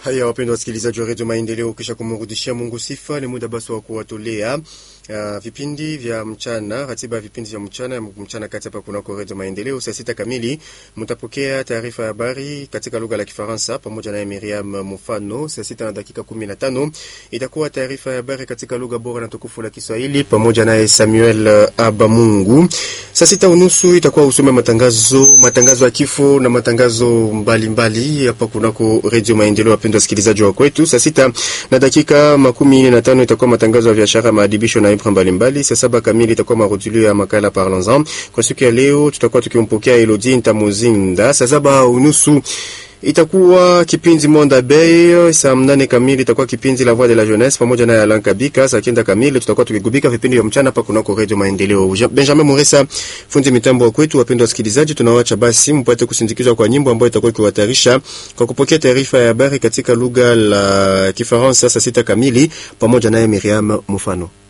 Haya, wapendwa wasikilizaji wa redio Maendeleo, kisha kumrudishia Mungu sifa, ni muda basi wa kuwatolea uh, vipindi vya mchana, ratiba ya vipindi vya mchana mchana kati hapa kunako redio Maendeleo. Saa sita kamili mtapokea taarifa ya habari katika lugha la Kifaransa pamoja na Miriam Mufano. Saa sita na dakika kumi na tano itakuwa taarifa ya habari katika lugha bora na tukufu la Kiswahili pamoja naye Samuel Abamungu. Saa sita unusu itakuwa usome matangazo matangazo ya kifo na matangazo mbalimbali hapa kunako redio Maendeleo. Wapendwa wasikilizaji wa kwetu, saa sita na dakika makumi nne na tano itakuwa matangazo ya biashara, maadibisho na ibra mbalimbali. Saa saba kamili itakuwa marudilio ya makala Parlons-en. Kwa siku ya leo tutakuwa tukimpokea Elodie Ntamuzinda. Saa saba unusu itakuwa kipindi Monde Bay. Saa mnane kamili itakuwa kipindi La Voix de la Jeunesse pamoja na Alan Kabika. Saa kenda kamili tutakuwa tukigubika vipindi vya mchana hapa kunako Radio Maendeleo. Benjamin Muresa fundi mitambo wa kwetu. Wapendwa wasikilizaji, tunawacha basi mpate kusindikizwa kwa nyimbo ambayo itakuwa ikiwatayarisha kwa kupokea taarifa ya habari katika lugha la Kifaransa saa sita kamili pamoja naye Miriam Mufano.